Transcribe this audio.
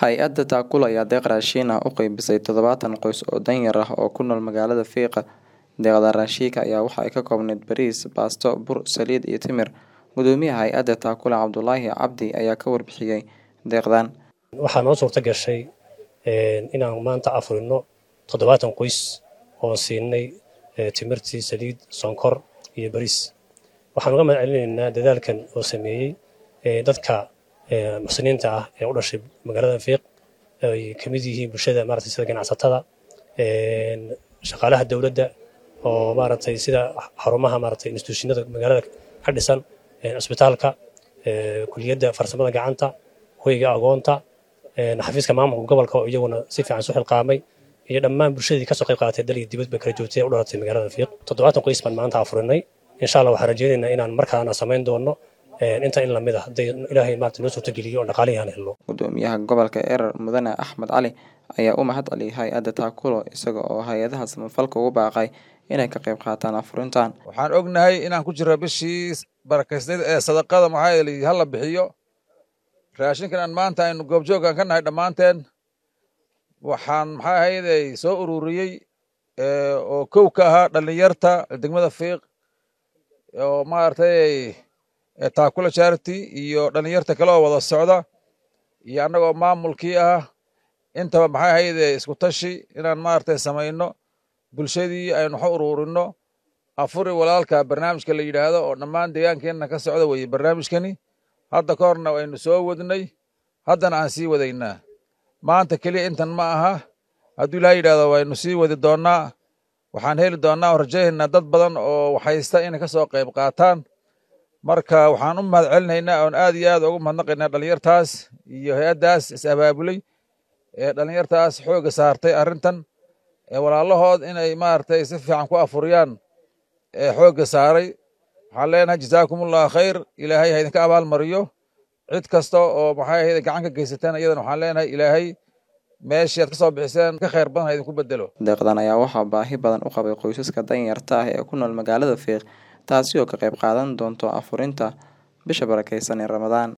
Hay-adda Taakula ayaa deeq raashin ah u qaybisay toddobaatan qoys oo danyar ah oo ku nool magaalada Fiiqa. Deeqda raashinka ayaa waxa ay ka koobnayd bariis, baasto, bur, saliid iyo timir. Gudoomiyaha hay-adda Taakula Cabdulaahi Cabdi ayaa ka warbixiyay deeqdan. waxaa noo suurta gashay inaan maanta afurino toddobaatan qoys oo siinay timirtii saliid sonkor iyo bariis waxaan uga mahad celinaynaa dadaalkan oo sameeyey dadka muxsiniinta ah ee u dhashay magaalada fiiq ay ka mid yihiin bulshada maaragtay sida ganacsatada shaqaalaha dowladda oo maaragtay sida xarumaha maaragtay instituushinada magaalada ka dhisan cisbitaalka kuliyadda farsamada gacanta hoyga agoonta xafiiska maamulka gobolka oo iyaguna si fiican isu xilqaamay iyo dhammaan bulshadii kasoo qayb qaadatay dal iyo dibadba kala joogtay ee u dhalatay magaalada fiiq toddobaatan qoys baan maanta afurinay insha allah waxaan rajaynaynaa inaan markaana samayn doono inta in lamid ah hadday ilaahay maarata noo suurtageliyo oo dhaqaalihii aan helno Gudoomiyaha gobolka Erer Mudane Axmed Cali ayaa u mahad celiyay hay-adda Taakulo isaga oo hay-adaha samafalka ugu baaqay inay ka qayb qaataan afurintan. waxaan ognahay inaan ku jirro bishii barakaysnayd ee sadaqada maxaa yeelay hala bixiyo raashinkan aan maanta aynu goobjoogan ka nahay dhammaanteen waxaan maxaa ahayday soo ururiyey oo kow ka ahaa dhallinyarta degmada fiiq oo maaragtay taakula charity iyo dhallinyarta kale oo wada socda iyo annagoo maamulkii ah intaba maxay ahayde isku tashi inaan maaragtay samayno bulshadii aynu wax u ururinno afuri walaalka barnaamijka la yidhaahdo oo dhammaan deegaankeenna ka socda weye barnaamijkani hadda ka horna waynu soo wadnay haddana aan sii wadaynaa maanta keliya intan ma aha hadduu ilaaha yidhahdo waynu sii wadi doonnaa waxaan heli doonnaa oo rajaynaynaa dad badan oo waxhaysta inay ka soo qayb qaataan marka waxaan u mahad celinaynaa oon aad iyo aad ugu mahadnaqaynaa dhallinyartaas iyo hay-addaas is abaabulay ee dhallinyartaas xoogga saartay arrintan ee walaalahood inay maaragtay si fiican ku afuriyaan ee xoogga saaray waxaan leenahay jazaakumullahu khayr ilaahay ha idinka abaalmariyo cid kasta oo maxay ahayd gacan ka geysateen iyadana waxaan leenahay ilaahay meeshii aad ka soo bixiseen ka khayr badan ha idinku bedelo Deeqdan ayaa waxaa baahi badan u qabay qoysaska danyarta ah ee ku nool magaalada Fiiq taasi oo ka qayb qaadan doonto afurinta bisha barakeysan ee Ramadaan.